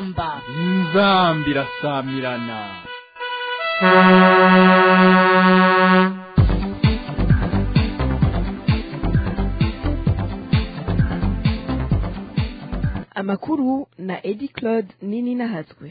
inzamba inzamba irasamirana amakuru na edi claude nini nahatswe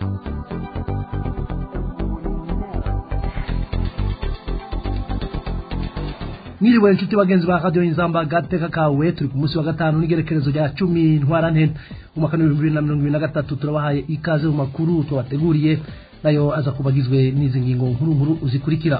mwiriwe inshuti bagenzi ba radiyo inzamba gateka kawe turi ku munsi wa gatanu n'igerekerezo rya cumi ntwarante mu mwaka w'ibihumbi bibiri na mirongo ibiri na gatatu turabahaye ikaze mu makuru tubateguriye nayo aza kuba agizwe n'izi ngingo nkuru nkuru zikurikira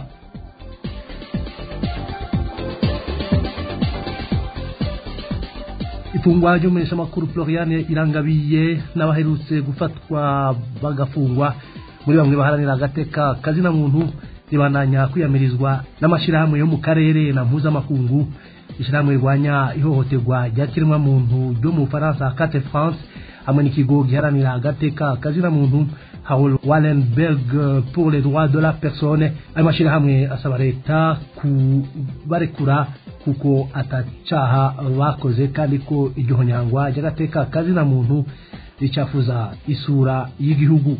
ifungwa ry'umumenyeshamakuru floriane irangabiye n'abaherutse gufatwa bagafungwa muri bamwe baharanira agateka kazina muntu ribandanya kwiyamirizwa n'amashyirahamwe yo mu karere na mpuzamakungu ishyirahamwe rirwanya ihohoterwa rya kiremwamuntu ryo mu bufaransa kate france hamwe n'ikigo giharanira agateka kazina muntu Harold Wallenberg pour les droits de la personne ayo mashyirahamwe asaba leta kubarekura kuko atacaha bakoze kandi ko iryo honyangwa ry'agateka kazina muntu ricafuza isura y'igihugu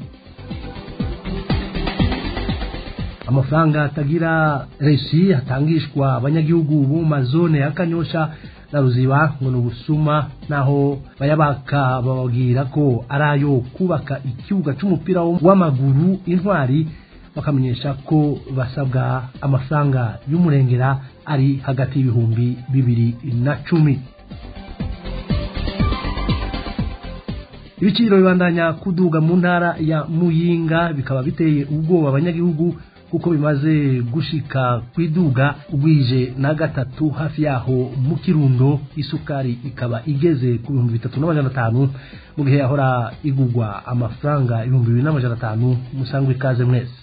amafaranga atagira resi atangishwa abanyagihugu bo mu mazone ya kanyosha na ruziba ngo ni ubusuma naho bayabaka bababwira ko ari ayo kubaka ikibuga cy'umupira w'amaguru intwari bakamenyesha ko basabwa amafaranga y'umurengera ari hagati y'ibihumbi bibiri na cumi ibiciro bibandanya kuduga mu ntara ya muyinga bikaba biteye ubwoba abanyagihugu kuko bimaze gushika kwiduga ugwije na gatatu hafi yaho mu kirundo isukari ikaba igeze ku bihumbi bitatu n'amajana atanu mu gihe yahora igugwa amafaranga ibihumbi bibiri n'amajana atanu musangwe ikaze mwese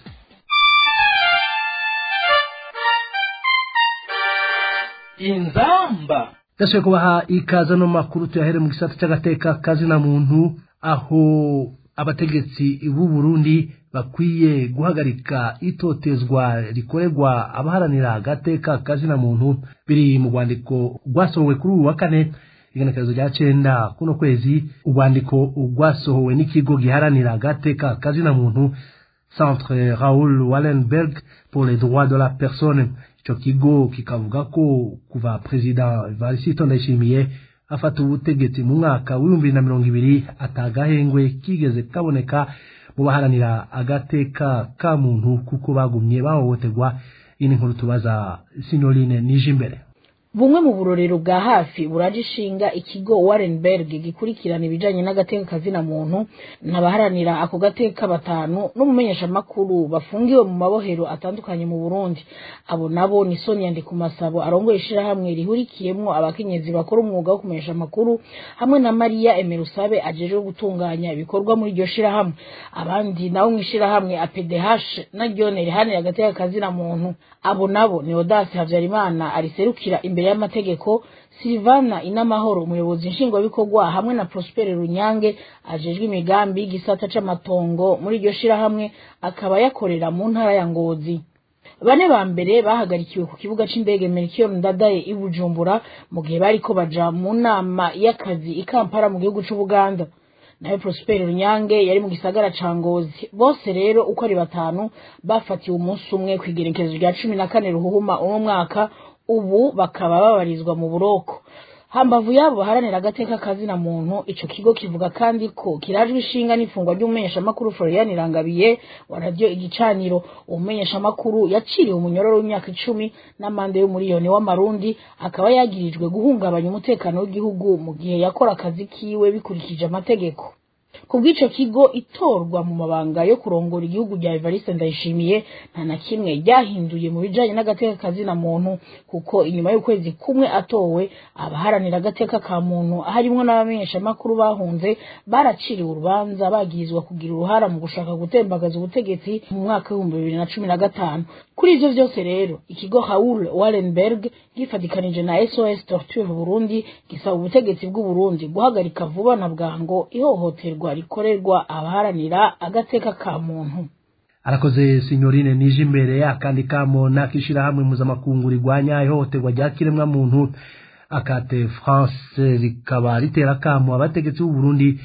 inzamba ndashobora kubaha ikaze no makuru tuyahere mu gisata cy'agateka kazina muntu aho abategetsi b'u Burundi bakwiye guhagarika itotezwa rikorerwa abaharanira agateka kazina muntu biri mu rwandiko rwasohowe kuri uyu wa kane igenekerezo rya cenda kuno kwezi urwandiko rwasohowe n'ikigo giharanira agateka kazina muntu centre raoul wallenberg pour les droits de la personne ico kigo kikavuga ko kuva perezida varisito ndayishimiye afata ubutegetsi mu mwaka w'ibihumbi na mirongo ibiri atagahengwe kigeze kaboneka mu baharanira agateka ka muntu kuko bagumye bahohoterwa iyi ni nkuru tubaza sinyorine nije imbere bumwe mu burorero bwa hafi buraje ishinga ikigo Warrenberg gikurikirana ibijanye n'agateka kazina muntu n'abaharanira ako gateka batanu n'umumenyeshamakuru bafungiwe mu mabohero atandukanye mu Burundi abo nabo ni Sonia Ndikumasabo arongoye ishirahamwe rihurikiyemwo abakenyezi bakora umwuga wo kumenyesha amakuru hamwe na Maria Emerusabe ajejwe gutunganya ibikorwa muri iryo shirahamwe abandi nabo mw'ishirahamwe APDH na ryone rihanira agateka kazina muntu abo nabo ni Audace Havyarimana ariserukira imbere y'amategeko Silvana Inamahoro umuyobozi nshingwabikorwa hamwe na Prosper Runyange ajejwe imigambi y'igisata c'amatongo muri iryo shirahamwe akaba yakorera mu ntara ya Ngozi bane ba mbere bahagarikiwe ku kibuga c'indege Melchior Ndadaye i Bujumbura mu gihe bariko baja mu nama y'akazi i Kampala mu gihugu c'Ubuganda nawe Prosper Runyange yari mu gisagara ca Ngozi bose rero uko ari batanu bafatiwe umunsi umwe kw'igerekezo rya cumi na kane ruhuhuma uno mwaka ubu bakaba babarizwa mu buroko hambavu yabo baharanira agateka kazina muntu ico kigo kivuga kandi ko kirajwe ishinga n'ifungwa ry'umumenyeshamakuru Florian Irangabiye wa radio igicaniro umumenyeshamakuru yaciriwe umunyororo w'imyaka icumi n'amande y'umuriyoni w'amarundi akaba yagirijwe guhungabanya umutekano w'igihugu mu gihe yakora akazi kiwe bikurikije amategeko kubw'ico kigo itorwa mu mabanga yo kurongora igihugu rya Evariste Ndayishimiye nta na kimwe ryahinduye mu bijanye n'agateka kazina muntu kuko inyuma y'ukwezi kumwe atowe abaharanira agateka ka muntu harimwo n'abamenyeshamakuru bahunze baraciriwe urubanza bagirizwa kugira uruhara mu gushaka gutembagaza ubutegetsi mu mwaka w'ibihumbi bibiri na cumi na gatanu kuri ivyo vyose rero ikigo Raoul Wallenberg gifatikanije na SOS Torture Burundi gisaba ubutegetsi bw'u Burundi guhagarika vuba na bwango ihohoterwa rikorerwa abaharanira agateka ka muntu arakoze sinyorine nije imbere akandi kamo n'akishirahamwe mpuzamakungu rigwanya ihohoterwa rya kiremwamuntu akate france rikaba ritera kamo abategetsi b'u Burundi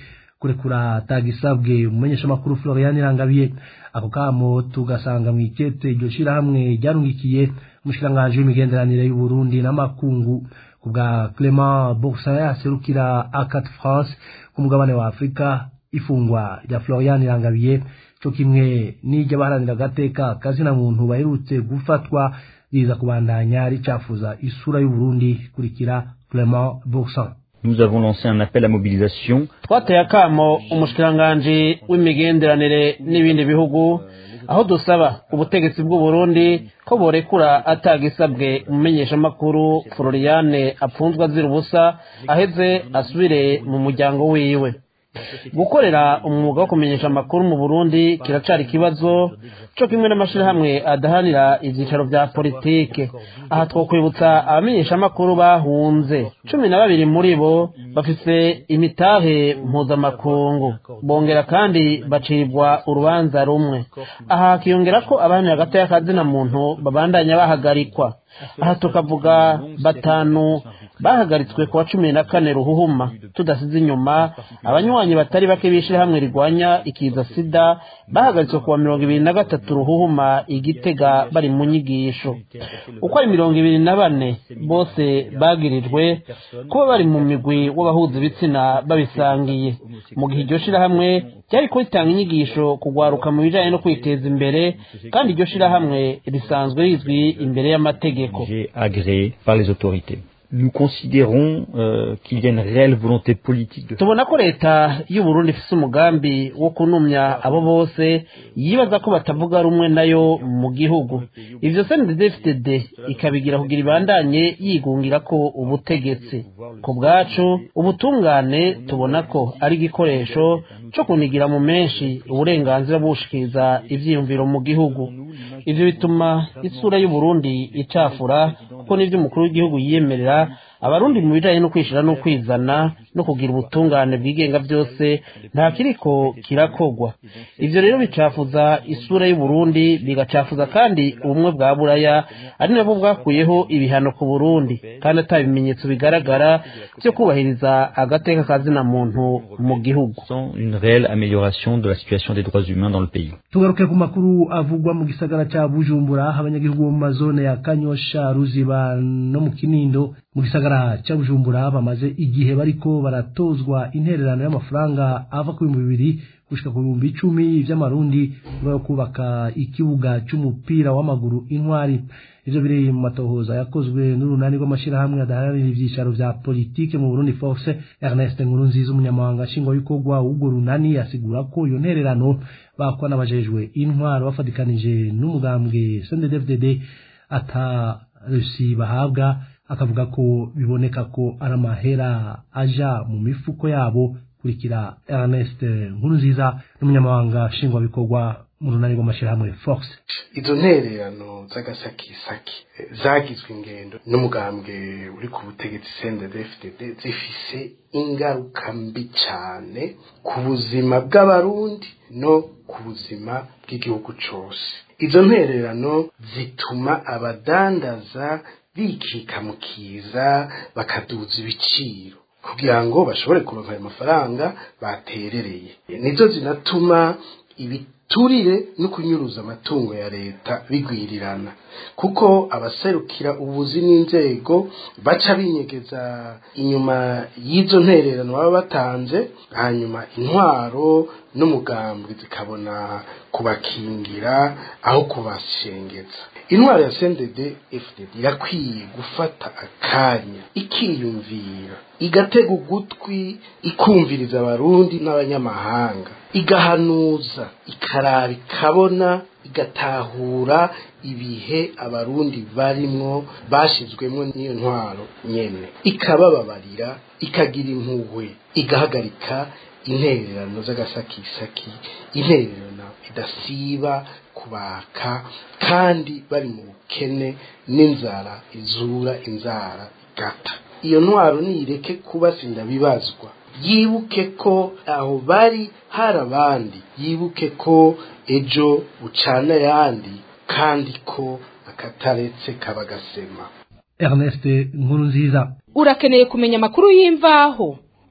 kurekura tagisabwe umumenyeshamakuru Florian Irangabiye ako kamo tugasanga mu ikete iryo shirahamwe ryarungikiye umushikiranganji w'imigenderanire y'u Burundi n'amakungu ku bwa Clement Boursin yaserukira Acat France ku mugabane wa Afurika ifungwa rya Florian Irangabiye cyo kimwe n'ijyabaharanira agateka kazina muntu baherutse gufatwa riza kubandanya ricafuza isura y'u Burundi kurikira Clement Boursin Nous avons lancé un appel à mobilisation. twateye akamo umushikiranganji w'imigenderanire n'ibindi bihugu aho dusaba ubutegetsi bw'u Burundi ko borekura atagisabwe umumenyeshamakuru Floriane apfunzwe azira ubusa aheze asubire mu muryango wiwe gukorera umwuga wo kumenyesha amakuru mu Burundi kiracari ikibazo co kimwe n'amashirahamwe adahanira ivyicaro vya politike aha twokwibutsa abamenyesha amakuru bahunze cumi na babiri muri bo bafise imitahe mpuzamakungu bongera kandi bacirirwa urubanza rumwe aha hakiyongera ko abahanira hagati y'akazina muntu babandanya bahagarikwa aha tukavuga batanu bahagaritswe kuwa cumi na kane ruhuhuma tudasize inyuma abanywanyi batari bake b'ishirahamwe rigwanya ikiza sida bahagaritswe kuwa mirongo ibiri na gatatu ruhuhuma igitega bari mu nyigisho uko ari mirongo ibiri na bane bose bagirijwe kuba bari mu migwi w'abahuza ibitsina babisangiye mu gihe iryo shirahamwe ryari ritanga inyigisho kugwaruka mu bijanye no kwiteza imbere kandi iryo shirahamwe risanzwe rizwi imbere y'amategeko agréé par les autorités. Nous considérons euh, qu'il y a une réelle volonté politique de tubona ko leta y'u Burundi ifise umugambi wo kunumya abo bose yibaza ko batavuga rumwe nayo mu gihugu ivyo CNDD-FDD ikabigira kugira ibandanye yigungira ko ubutegetsi ku bwacu ubutungane tubona ko ari igikoresho co kunigira mu menshi uburenganzira bw'ubushikiriza ivyiyumviro mu gihugu ivyo bituma isura y'u Burundi icafura kuko n'ivyo umukuru w'igihugu yiyemerera abarundi mu bijanye no kwishira no kwizana no kugira ubutungane bwigenga byose nta kiriko kirakogwa ivyo rero bicafuza isura y'u Burundi bigacafuza kandi ubumwe bwa buraya ari nabwo bwakuyeho ibihano ku Burundi kandi ata bimenyetso bigaragara byo kubahiriza agateka kazina muntu mu gihugu sans une réelle amélioration de la situation des droits humains dans le pays. tugaruke ku makuru avugwa mu gisagara ca bujumbura abanyagihugu bo mu mazone ya kanyosha ruziba no mu kinindo mu gisagara ca bujumbura bamaze igihe bariko baratozwa intererano y'amafaranga ava ku bihumbi bibiri gushika ku bihumbi icumi vy'amarundi nyuma yo kubaka ikibuga c'umupira w'amaguru intwari ivyo biri mu matohoza yakozwe n'urunani rw'amashirahamwe adaharanira ivyicaro vya politike mu burundi force ernest nkurunziza umunyamabanga nshingwabikorwa w'urwo runani asigura ko iyo ntererano bakwa n'abajejwe intwaro bafatikanije n'umugambwe sndfdd ata rusi bahabwa akavuga ko biboneka ko ari amahera aja mu mifuko yabo kurikira ernest nkurunziza n'umunyamabanga nshingwabikorwa mu runani rw'amashirahamwe force izo ntererano z'agasakisaki eh, zagizwe ingendo n'umugambwe uri ku butegetsi CNDD-FDD zifise ingaruka mbi cyane ku buzima bw'abarundi no ku buzima bw'igihugu cose izo ntererano zituma abadandaza bikika mu kiza bakaduza ibiciro kugira ngo bashobore kuronka ayo mafaranga baterereye nizo zinatuma ibiturire no kunyuruza amatungo ya leta bigwirirana kuko abaserukira ubuzi n'inzego baca binyegeza inyuma y'izo ntererano baba batanze hanyuma intwaro n'umugambwe zikabona kubakingira aho kubashengeza intwaro ya CNDD FDD irakwiye gufata akanya ikiyumvira igatega ugutwi ikumviriza abarundi n'abanyamahanga igahanuza ikaraba ikabona igatahura ibihe abarundi barimwo bashizwemwo n'iyo ntwaro nyene ikabababarira ikagira impuhwe igahagarika intererano z'agasakisaki intererano idasiba kubaka kandi bari mu bukene n'inzara izura inzara igata iyo ntwaro nireke kubasinda bibazwa yibuke ko aho bari hari abandi yibuke ko ejo bucana ayandi kandi ko akataretse kabagasema ernest nkurunziza urakeneye kumenya amakuru y'imvaho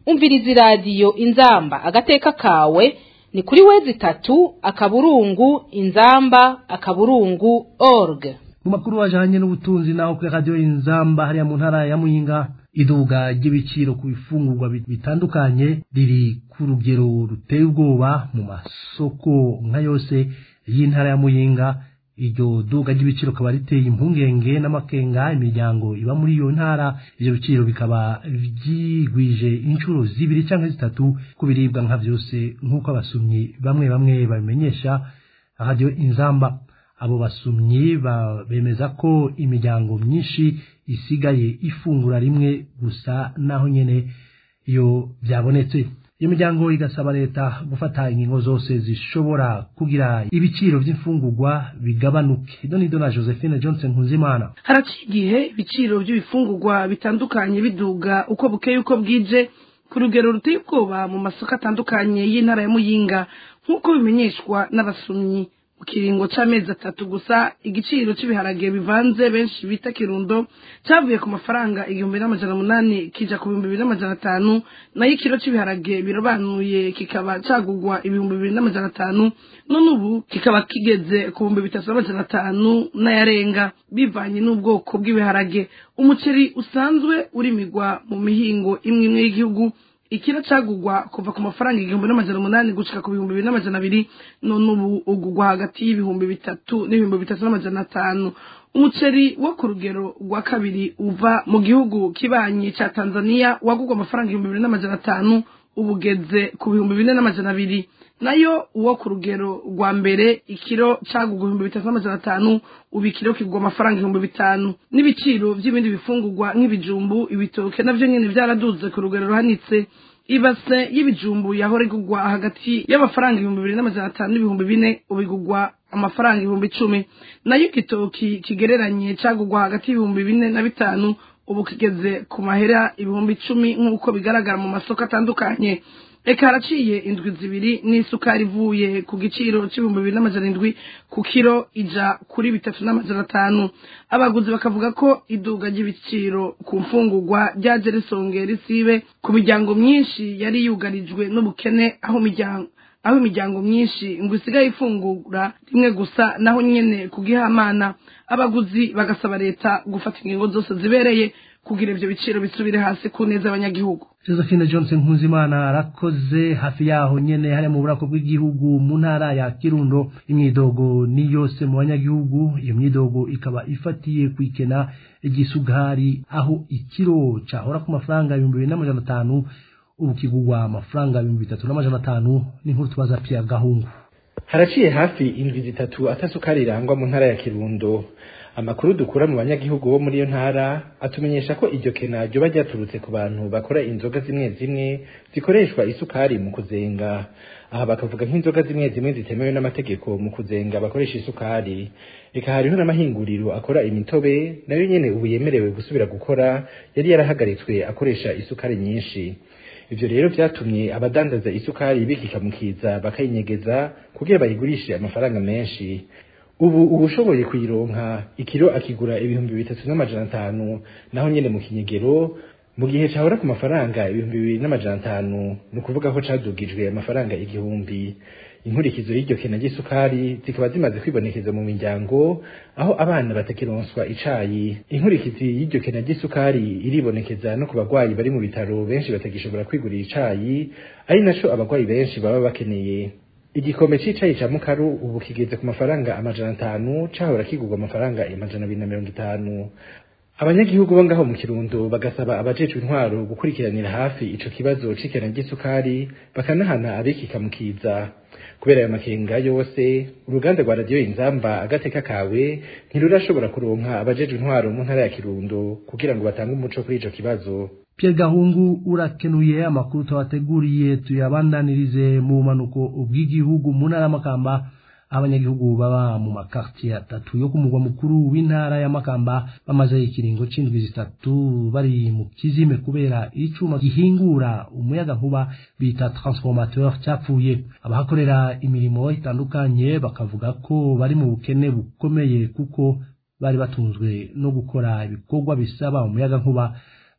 umviriza iradiyo inzamba agateka kawe ni kuri wezi itatu akaburungu inzamba akaburungu org mu makuru ajanye n'ubutunzi naho kuri radiyo inzamba hariya mu ntara ya muyinga iduga ry'ibiciro ku bifungurwa bitandukanye riri ku rugero ruteye ubwoba mu masoko nka yose y'intara ya muyinga iryo duga ry'ibiciro kaba riteye impungenge n'amakenga imiryango iba muri iyo ntara ivyo biciro bikaba vyigwije inshuro zibiri canke zitatu ku biribwa nka vyose nk'uko abasumyi bamwe bamwe babimenyesha radiyo inzamba abo basumyi bemeza ko imiryango myinshi isigaye ifungura rimwe gusa naho nyene iyo byabonetse iyo miryango igasaba leta gufata ingingo zose zishobora kugira ibiciro by'imfungurwa bigabanuke donido na josephine johnson nkuzimana haraciye igihe ibiciro by'ibifungurwa bitandukanye biduga uko bukeye uko bwije ku rugero ruteye ubwoba mu masoko atandukanye y'intara ya muyinga nk'uko bimenyeshwa n'abasumyi mu kiringo c'amezi atatu gusa igiciro c'ibiharage bivanze benshi bita kirundo cavuye ku mafaranga igihumbi n'amajana munani kija ku bihumbi bibiri n'amajana atanu nayo ikiro c'ibiharage birobanuye kikaba cagugwa ibihumbi bibiri n'amajana atanu none ubu kikaba kigeze ku bihumbi bitatu n'amajana atanu n'ayarenga bivanye n'ubwoko bw'ibiharage umuceri usanzwe urimigwa mu mihingo imwe imwe y'igihugu ikiro cagugwa kuva ku mafaranga igihumbi n'amajana umunani gushika ku bihumbi bibiri n'amajana abiri none ubu ugugwa hagati y'ibihumbi bitatu n'ibihumbi bitatu n'amajana atanu umuceri wo ku rugero rwa kabiri uva mu gihugu kibanyi ca tanzania wagugwa amafaranga ibihumbi bibiri n'amajana atanu ubugeze ku bihumbi bine n'amajana abiri nayo uwo ku rugero rwa mbere ikiro cagugwa ibihumbi bitatu n'amajana atanu ubu ikiro kigwa amafaranga ibihumbi bitanu n'ibiciro by'ibindi bifungurwa nk'ibijumbu ibitoke navyo nyene vyaraduze ku rugero ruhanitse ibase y'ibijumbu yahora igugwa hagati y'amafaranga ibihumbi bibiri n'amajana atanu n'ibihumbi bine ubu igugwa amafaranga ibihumbi icumi nayo igitoki kigereranye cagugwa hagati y'ibihumbi bine na bitanu ubu kigeze ku mahera ibihumbi icumi nk'uko bigaragara mu masoko atandukanye reka haraciye indwi zibiri n'isukari ivuye ku giciro c'ibihumbi bibiri n'amajana indwi ku kiro ija kuri bitatu n'amajana atanu abaguzi bakavuga ko iduga ry'ibiciro ku mfungurwa ryaje risongera isibe ku miryango myinshi yari yugarijwe n'ubukene aho imiryango aho imiryango myinshi ngo isigaye ifungura rimwe gusa naho nyene kugihamana abaguzi bagasaba leta gufata ingingo zose zibereye kugira ivyo biciro bisubire hasi ku neza abanyagihugu josephine johnson nkuzimana arakoze hafi yaho nyene hariya mu burako bw'igihugu mu ntara ya kirundo imyidogo ni yose mu banyagihugu iyo myidogo ikaba ifatiye kwikena igisugari aho ikiro cahora ku mafaranga ibihumbi bibiri n'amajana atanu ubu kigugwa amafaranga ibihumbi bitatu n'amajana atanu n'inkuru tubaza pia gahungu haraciye hafi indwi zitatu atasukari irangwa mu ntara ya kirundo amakuru dukura mu banyagihugu bo muri iyo ntara atumenyesha ko iryo kena ryoba ryaturutse ku bantu bakora inzoga zimwe zimwe zikoreshwa isukari mu kuzenga aha bakavuga nk'inzoga zimwe zimwe zitemewe n'amategeko mu kuzenga bakoresha isukari reka hariho n'amahinguriro akora imitobe nayo nyene ubu yemerewe gusubira gukora yari yarahagaritswe akoresha isukari nyinshi ivyo rero vyatumye abadandaza isukari bikikamukiza bakayinyegeza kugira bayigurishe amafaranga menshi ubu ubushoboye kuyironka ikiro akigura ibihumbi bitatu n'amajana atanu naho nyene mu kinyegero mu gihe cahora ku mafaranga ibihumbi bibiri n'amajana atanu ni ukuvuga ko cadugijwe amafaranga igihumbi inkurikizo y'iryo kena ry'isukari zikaba zimaze kwibonekeza mu miryango aho abana batakironswa icayi inkurikizi y'iryo kena ry'isukari iribonekeza no ku bagwayi bari mu bitaro benshi batagishobora kwigurira icayi ari naco abagwayi benshi baba bakeneye igikombe c'icayi ca mukaru ubu kigeze ku mafaranga amajana atanu cahora kigurwa amafaranga amajana abiri na mirongo itanu abanyagihugu bo ngaho mu kirundo bagasaba abajejwe intwaro gukurikiranira hafi ico kibazo c'ikena ry'isukari bakanahana abikikamukiza kubera ayo makenga yose uruganda rwa radiyo inzamba agateka kawe ntirurashobora kuronka abajejwe intwaro mu ntara ya kirundo kugira ngo batange umuco kuri ico kibazo Pierre Gahungu urakenuye amakuru tawateguriye tuyabandanirize mu bumanuko bw'igihugu mu ntara y'amakamba abanyagihugu baba mu makartier atatu yo ku mugwa mukuru w'intara ya Makamba bamaze ikiringo c'indwi zitatu bari mu kizime kubera icuma gihingura umuyaga nkuba bita transformateur cyapfuye abahakorera imirimo itandukanye bakavuga ko bari mu bukene bukomeye kuko bari batunzwe no gukora ibikorwa bisaba umuyaga nkuba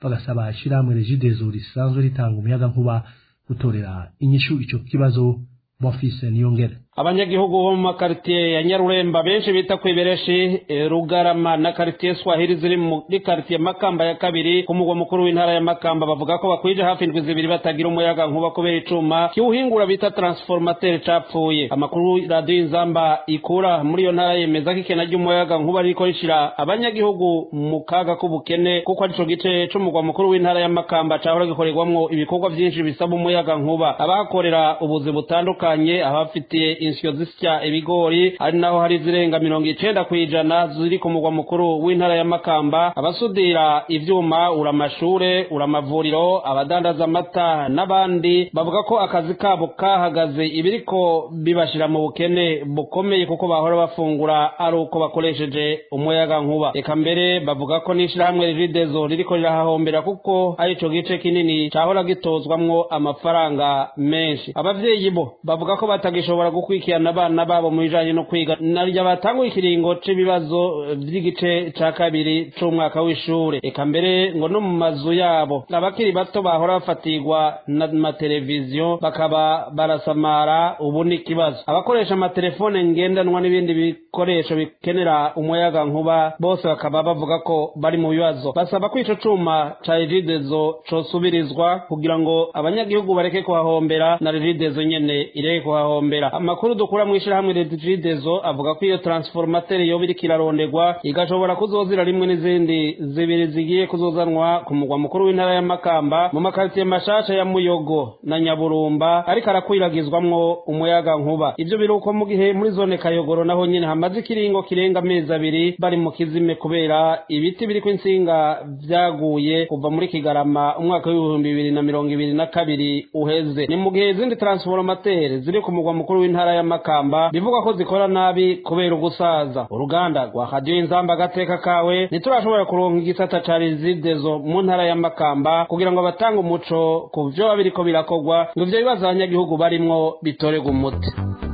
bagasaba ishyirahamwe regidezo risanzwe ritanga umuyaga nkuba gutorera inyishu ico kibazo bonfise niyongere abanyagihugu bo mu makaritiye ya nyaruremba benshi bita ku ibereshi eh, rugarama na karitiye swahili ziri muri karitiye makamba ya kabiri ku mugwa mukuru w'intara ya makamba bavuga ko bakwije hafi indwi zibiri batagira umuyaga nkuba kubera icuma kiwuhingura bita transformateur capfuye amakuru radiyo inzamba ikura muri iyo ntara yemeza ko ikena ry'umuyaga nkuba ririko rishira abanyagihugu mu kaga k'ubukene kuko arico gice c'umugwa mukuru w'intara ya makamba cahora gikorerwamwo ibikorwa vyinshi bisaba umuyaga nkuba abahakorera ubuzi butandukanye abafitiye insyo zisya ibigori ari naho hari zirenga mirongo icenda kw'ijana ziri ku mugwa mukuru w'intara ya makamba abasudira ivyuma ura amashure ura amavuriro abadandaza amata n'abandi bavuga ko akazi kabo kahagaze ibiriko bibashira mu bukene bukomeye kuko bahora bafungura ari uko bakoresheje umuyaga nkuba eka mbere bavuga ko n'ishirahamwe rigidezo ririko rirahahombera kuko ari ico gice kinini cahora gitozwamwo amafaranga menshi abavyeyi bo bavuga ko batagishobora gukurikirana abana babo mu bijanye no kwiga narya batanguye ikiringo c'ibibazo eh, vy'igice ca kabiri c'umwaka w'ishure eka mbere ngo no mu mazu yabo abakiri bato bahora bafatirwa n'amateleviziyo bakaba barasamara ubu ni ikibazo abakoresha amatelefone ngendanwa n'ibindi bikoresho bikenera umuyaga nkuba bose bakaba bavuga ko bari mu bibazo basaba ko ico cuma ca regidezo cosubirizwa kugira ngo abanyagihugu bareke kuhahombera na regidezo nyene ireke kuhahombera amakuru dukura mu ishirahamwe regidezo avuga ko iyo transformateur yoba iriko iraronderwa igashobora kuzozira rimwe n'izindi zibiri zigiye kuzozanwa ku mugwa mukuru w'intara ya makamba mu makaritiye mashasha ya muyogo na nyaburumba ariko arakwiragizwamwo umuyaga nkuba ivyo biruko mu gihe muri zone kayogoro naho nyene hamaze ikiringo kirenga amezi abiri bari mu kizime kubera ibiti biriko insinga vyaguye kuva muri kigarama umwaka w'ibihumbi bibiri na mirongo ibiri na kabiri uheze ni mu gihe izindi transformateur ziri ku mugwa mukuru w'intara ya makamba bivugwa ko zikora nabi kubera ugusaza uruganda rwa radiyo inzamba agateka kawe ntiturashobora kuronka igisata ca rizidezo mu ntara ya makamba kugira ngo abatange umuco ku vyoba biriko birakorwa ngo ivyo bibazo abanyagihugu barimwo bitorerwe umuti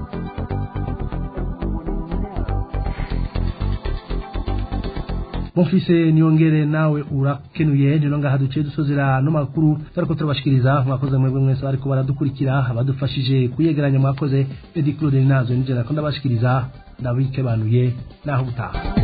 mufise niyongere nawe urakenuye rero ngaha duciye dusozera no makuru ariko turabashikiriza mwakoze mwebwe mwese ariko baradukurikira abadufashije kuyegeranya mwakoze Eddie Claude Nazo nijera ko ndabashikiriza ndabikebanuye naho gutaha